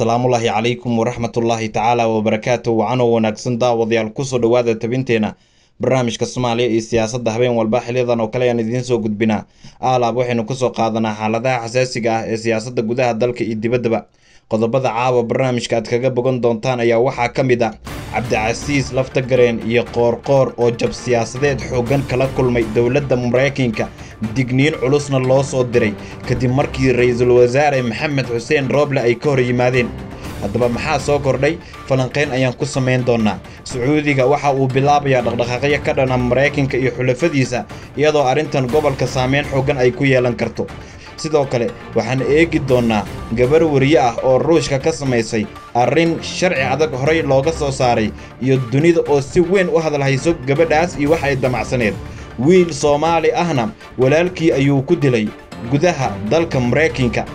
asalaamullaahi calaykum waraxmatullaahi tacaala wabarakaatu wacanoo wanaagsan daawadayaal kusoo dhowaada tabinteena barnaamijka soomaaliya iyo siyaasadda habeen walba xiliyadan oo kale ayaan idiin soo gudbinaa aalaab waxaynu kusoo qaadanaa xaaladaha xasaasiga ah ee siyaasadda gudaha dalka iyo dibaddaba qodobada caawa barnaamijka aad kaga bogan doontaan ayaa waxaa ka mid ah cabdicasiis laftagareen iyo qoorqoor oo jab siyaasadeed xooggan kala kulmay dowladda maraykanka digniin culusna loo soo diray kadib markii ra-iisul wasaare maxamed xuseen rooble ay ka hor yimaadeen haddaba maxaa soo kordhay falanqayn ayaan ku samayn doonaa sacuudiga waxa uu bilaabayaa dhaqdhaqaaqyo ka dhana maraykanka iyo xulafadiisa iyadoo arrintan gobolka saameyn xooggan ay ku yeelan karto sidoo kale waxaan eegi doonnaa gabar wariye ah oo ruushka ka samaysay arrin sharci adag horey looga soo saaray iyo dunida oo si weyn u hadalhayso gabadhaas iyo wax ay damacsaneed wiil soomaali ahna walaalkii ayuu ku dilay gudaha dalka maraykanka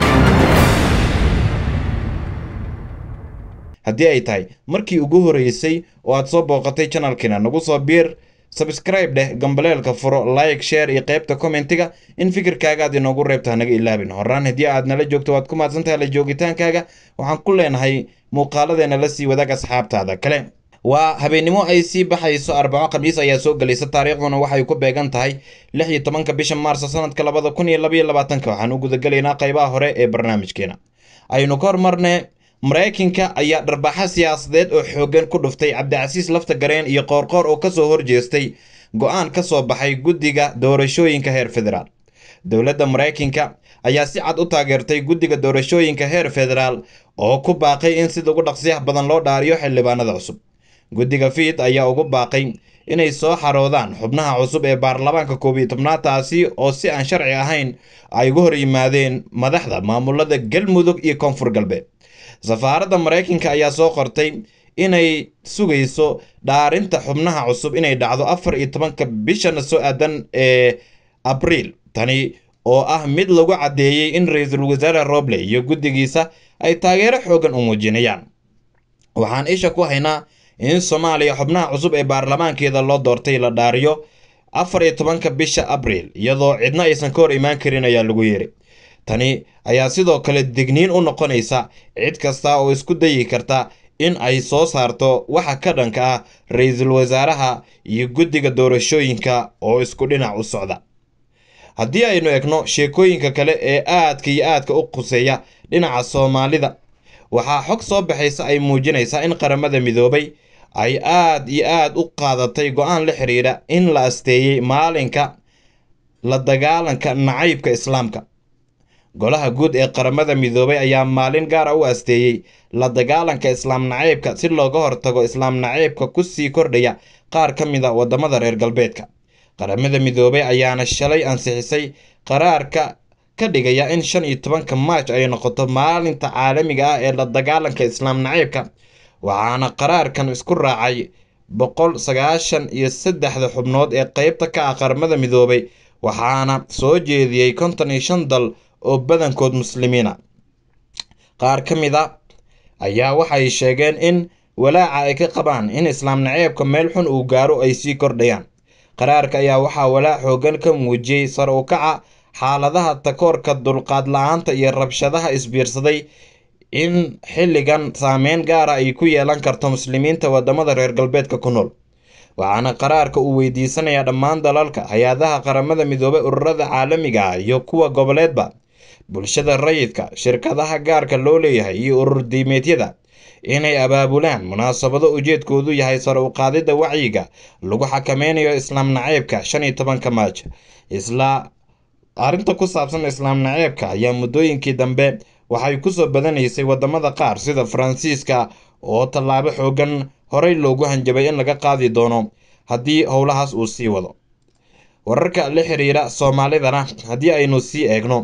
haddii ay tahay markii ugu horreysay oo aad soo booqatay janalkiina nagu soo biir sabskraib dheh gambaleelka furo like sheer iyo qaybta kommentiga in fikirkaaga aad inoogu reebta hanaga ilaabin horaan haddii aad nala joogto waad ku mahadsantahay la joogitaankaaga waxaan ku leenahay muuqaaladeena la sii wadaag asxaabtaada kale waa habeennimo ay sii baxayso arbaco khamiis ayaa soo gelaysa taariikhduna waxay ku beegan tahay lix iyo tobanka bisha maarso sanadka labada kun iyo labaiyo labaatanka waxaan u gudagelaynaa qaybaha hore ee barnaamijkeena aynu ka hormarne maraykanka ayaa dharbaaxa siyaasadeed oo xooggan ku dhuftay cabdicasiis laftagareen iyo qoorqoor oo kasoo horjeestay go-aan ka soo baxay guddiga doorashooyinka heer federaal dowladda maraykanka ayaa si cad u taageertay guddiga doorashooyinka heer federaal oo ku baaqay in sida ugu dhaqsiyaha badan loo dhaariyo xildhibaanada cusub guddiga fiid ayaa ugu baaqay inay soo xaroodaan xubnaha cusub ee baarlamaanka koob iyo tobnaad taasi oo si aan sharci ahayn ay uga hor yimaadeen madaxda maamulada galmudug iyo koonfur galbeed safaaradda maraykanka ayaa soo qortay inay sugayso dhaarinta xubnaha cusub inay dhacdo afar iyo tobanka bishana soo aadan ee abriil tani oo ah mid lagu caddeeyey in ra-iisul wasaare roble iyo guddigiisa ay taageero xoogan u muujinayaan waxaan isha ku haynaa in soomaaliya xubnaha cusub ee baarlamaankeeda loo doortay la dhaariyo afar iyo tobanka bisha abriil iyadoo cidna aysan ka hor imaan karin ayaa lagu yiri tani ayaa sidoo kale digniin u noqonaysa cid kasta oo isku dayi karta in ay soo saarto waxa ka dhanka ah ra-iisul wasaaraha iyo guddiga doorashooyinka oo isku dhinac u socda haddii aynu egno sheekooyinka kale ee aadka iyo aadka u quseeya dhinaca soomaalida waxaa xog soo baxaysa ay muujinaysaa in qaramada midoobay ay aad iyo aad u qaadatay go-aan la xiriira in la asteeyey maalinka la dagaalanka nacaybka islaamka golaha guud ee qaramada midoobay ayaa maalin gaara u asteeyey la dagaalanka islaam nacaybka si looga hortago islaam nacaybka kusii kordhaya qaar ka mid a waddamada reer galbeedka qaramada midoobay ayaana shalay ansixisay qaraarka ka dhigaya in shan iyo tobanka maaj ay noqoto maalinta caalamiga ah ee la dagaalanka islaam nacaybka waxaana qaraarkan isku raacay boqol sagaashan iyo saddexda xubnood ee qeybta ka ah qaramada midoobay waxaana soo jeediyey konton iyo shan dal oo badankood muslimiina qaar ka mid a ayaa waxay sheegeen in walaaca ay ka qabaan in islaam naceebka meel xun uu gaaro ay sii kordhayaan qaraarka ayaa waxaa walaac xoogan ka muujiyey sar u kaca xaaladaha takoorka dulqaad la-aanta iyo rabshadaha isbiirsaday in xilligan saameyn gaara ay ku yeelan karto muslimiinta wadamada reer galbeedka ku nool waxaana qaraarka uu weydiisanayaa dhammaan dalalka hay-adaha qaramada midoobay ururada caalamiga ah iyo kuwa goboleedba bulshada rayidka shirkadaha gaarka loo leeyahay iyo urur diimeedyada inay abaabulaan munaasabado ujeedkoodu yahay sare u qaadidda wacyiga lagu xakameynayo islaam naceebka shan iyo tobanka maaj isla arrinta ku saabsan islaam naceebka ayaa muddooyinkii dambe waxay kusoo badanaysay wadamada qaar sida faransiiska oo tallaabo xoogan horey loogu hanjabay in laga qaadi doono haddii howlahaas uu sii wado wararka la xiriira soomaalidana haddii aynu sii eegno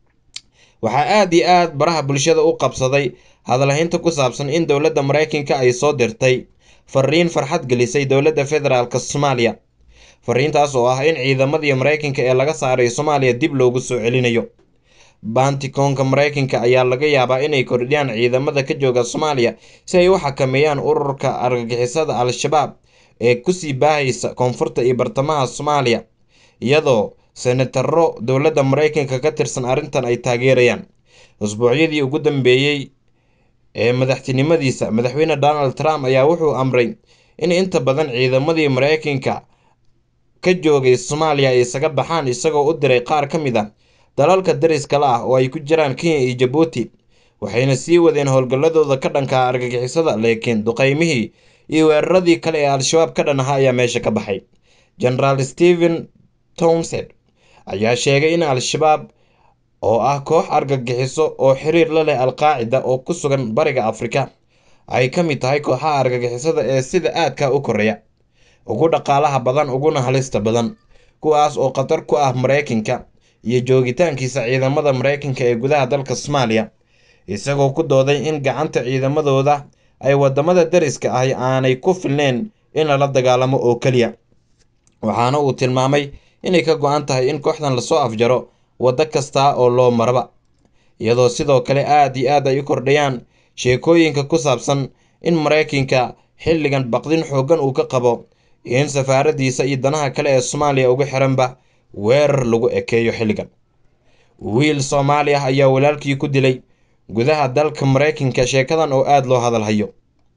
waxaa aada iyo aad baraha bulshada u qabsaday hadalhaynta ku saabsan in dowladda maraykanka ay soo dirtay fariin farxad gelisay dowladda federaalk soomaaliya fariintaas oo ah in ciidamadii maraykanka ee laga saaray soomaaliya dib loogu soo celinayo baantikoonka maraykanka ayaa laga yaabaa inay kordhiyaan ciidamada ka jooga soomaaliya si ay u xakameeyaan ururka argagixisada al-shabaab ee kusii baahaysa koonfurta iyo bartamaha soomaaliya iyadoo senataro dowladda maraykanka ka tirsan arrintan ay taageerayaan usbuucyadii ugu dambeeyey ee madaxtinimadiisa madaxweyne donald trump ayaa wuxuu amray in inta badan ciidamadii mareykanka ka joogay soomaaliya ay isaga baxaan isagoo u diray qaar ka mid a dalalka dariska la ah oo ay ku jiraan kenya iyo jabuuti waxayna sii wadeen howlgalladooda ka dhanka argagixisada laakiin duqeymihii iyo weeraradii kale ee al-shabaab ka dhan ahaa ayaa meesha ka baxay genaraal stephen townsend ayaa sheegay in al-shabaab oo ah koox argagixiso oo xiriir la leh al-qaacida oo ku sugan bariga afrika ay ka mid tahay kooxaha argagixisada ee sida aadka u koreya ugu dhaqaalaha badan uguna halista badan kuwaas oo khatar ku ah mareykanka iyo joogitaankiisa ciidamada mareykanka ee gudaha dalka soomaaliya isagoo ku dooday in gacanta ciidamadooda ay wadamada dariska ahi aanay ku filneyn in lala dagaalamo oo keliya waxaana uu tilmaamay inay ka go-an tahay in kooxdan lasoo afjaro waddo kasta oo loo maraba iyadoo sidoo kale aad iyo aad ay u kordhayaan sheekooyinka ku saabsan in mareykanka xilligan baqdin xooggan uu ka qabo in safaaradiisa iyo danaha kale ee soomaaliya uga xiranba weerar lagu ekeeyo xilligan wiil soomaali ah ayaa walaalkii ku dilay gudaha dalka mareykanka sheekadan oo aada loo hadal hayo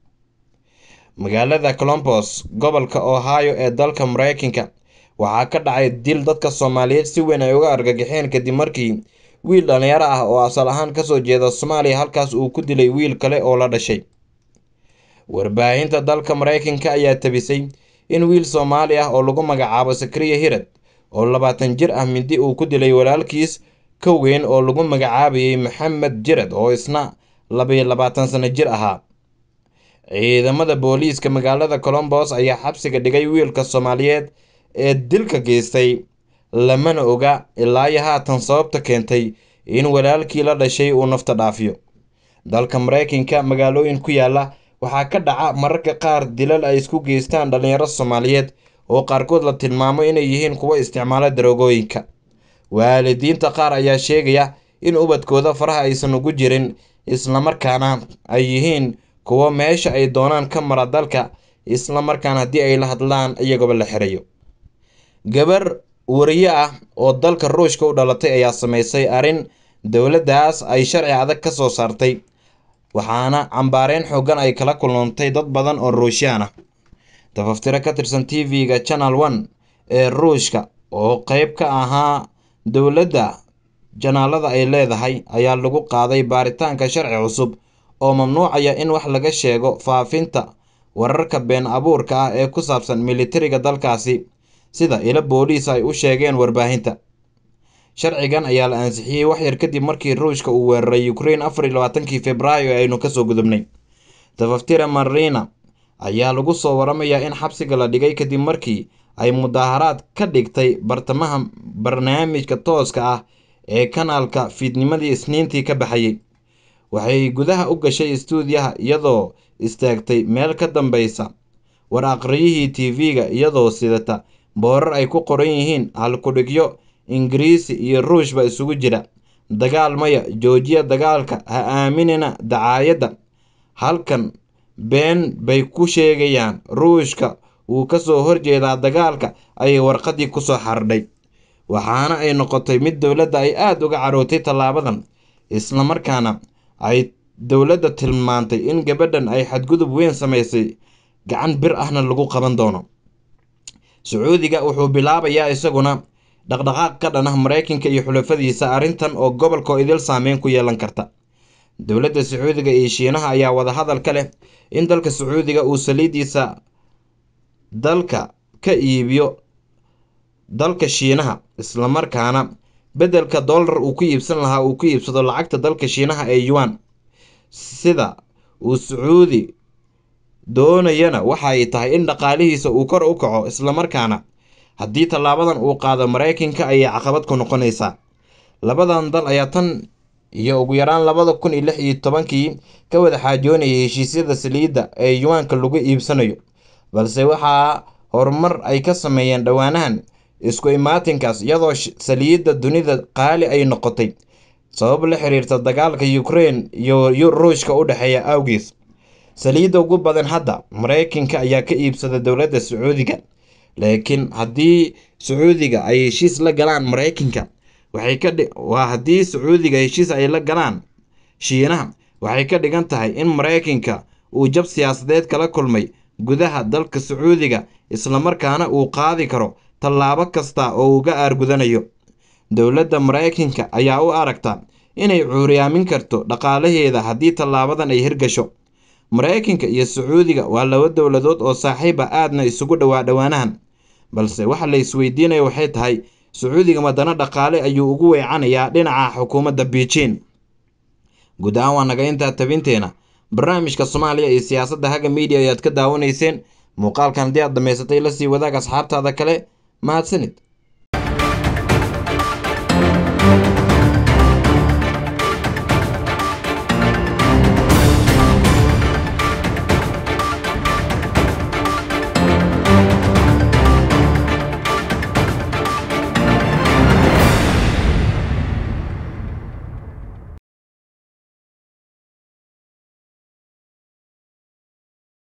magaalada colombos gobolka ohio ee dalka mareykanka waxaa ka dhacay dil dadka soomaaliyeed si weyn ay uga argagixeen kadib markii wiil dhalinyaro ah oo asal ahaan kasoo jeeda soomaaliya halkaas uu ku dilay wiil kale oo la dhashay warbaahinta dalka mareykanka ayaa tabisay in wiil soomaali ah oo lagu magacaabo sakriya hirad oo labaatan jir ah mindi uu ku dilay walaalkiis ka weyn oo lagu magacaabayay maxamed jirad oo isna labayo labaatan sano jir ahaa ciidamada booliiska magaalada colombos ayaa xabsiga dhigay wiilka soomaaliyeed ee dilka geystay lamana oga ilaayo haatan sababta keentay in walaalkii la dhashay uu nafta dhaafiyo dalka mareykanka magaalooyin ku yaala waxaa ka dhaca mararka qaar dilal ay isku geystaan dhalinyaro soomaaliyeed oo qaarkood la tilmaamo inay yihiin kuwo isticmaala daroogooyinka waalidiinta qaar ayaa sheegaya in ubadkooda faraha aysan ugu jirin islamarkaana ay yihiin kuwo meesha ay doonaan ka mara dalka islamarkaana haddii ay la hadlaan iyagooba la xirayo gabar wariye ah oo dalka ruushka u dhalatay ayaa sameysay arrin dowladdaas ay sharci adag ka soo saartay waxaana cambaareyn xoogan ay kala kulantay dad badan oo ruushiyaan ah tafaftiro ka tirsan t v-ga channel one ee ruushka oo qeyb ka ahaa dowladda janaalada ay leedahay ayaa lagu qaaday baaritaanka sharci cusub oo mamnuucaya in wax laga sheego faafinta wararka been abuurka ah ee ku saabsan militariga dalkaasi sida ilo booliis ay u sheegeen warbaahinta sharcigan ayaa la ansixiyey waxyar kadib markii ruushka uu weeraray ukraine afar iyo labaatankii februaayo ee aynu kasoo gudubnay tafaftira marina ayaa lagu soo waramayaa in xabsiga la dhigay kadib markii ay mudaaharaad ka dhigtay bartamaha barnaamijka tooska ah ee kanaalka fiidnimadii isniintii ka baxayay waxay gudaha u gashay istuudiyaha iyadoo istaagtay meel ka dambeysa war aqriyihii t v-ga iyadoo sidata boorar ay ku qoran yihiin halkudhigyo ingiriisi iyo ruushba isugu jira dagaal maya joojiya dagaalka ha aaminina dacaayadda halkan been bay ku sheegayaan ruushka wuu kasoo horjeedaa dagaalka ayay warqadii kusoo xardhay waxaana ay noqotay mid dowladda ay aada uga carootay tallaabadan islamarkaana ay dowladda tilmaantay in gabadhan ay xadgudub weyn samaysay gacan bir ahna lagu qaban doono sacuudiga wuxuu bilaabayaa isaguna dhaqdhaqaaq ka dhan ah mareykanka iyo xulafadiisa arrintan oo gobolka idil saameyn ku yeelan karta dowladda sacuudiga iyo shiinaha ayaa wadahadal ka leh in dalka sacuudiga uu saliidiisa dalka ka iibiyo dalka shiinaha islamarkaana beddelka dollar uu ku iibsan lahaa uu ku iibsado lacagta dalka shiinaha ee yuan sida uu sacuudi doonayana waxa ay tahay in dhaqaalihiisa uu kor u kaco islamarkaana haddii tallaabadan uu qaado mareykanka ayay caqabad ku noqonaysaa labadan dal ayaa tan iyo ugu yaraan labada kun iyo lix iyo tobankii ka wada xaajoonayay heshiisyada saliidda ee yuwaanka lagu iibsanayo balse waxaa horumar ay ka sameeyeen dhowaanahan isku imaatinkaas iyadoo saliidda dunida qaali ay noqotay sabab la xiriirta dagaalka ukraine iyo ruushka u dhexeeya awgiis saliidda ugu badan hadda mareykanka ayaa ka iibsada dowladda sacuudiga laakiin haddii sacuudiga ay heshiis la galaan mareykanka waxay ka waa haddii sacuudiga heshiis ay la galaan shiinaha waxay ka dhigan tahay in maraykanka uu jab siyaasadeed kala kulmay gudaha dalka sacuudiga islamarkaana uu qaadi karo tallaabo kasta oo uga aargudanayo dowladda maraykanka ayaa u aragta inay cuuriyaamin karto dhaqaalaheeda haddii tallaabadan ay hirgasho maraykanka iyo sacuudiga waa laba dowladood oo saaxiiba aadna isugu dhowaa dhowaanahan balse waxa la isweydiinaya waxay tahay sacuudiga madana dhaqaale ayuu ugu weecanayaa dhinaca xukuumadda beijing guud ahaan waa naga intaa tabinteena barnaamijka soomaaliya iyo siyaasadda haga miidiya ayaad ka daawanayseen muuqaalkan haddii aad dhammaysatay la sii wadaag asxaabtaada kale mahadsanid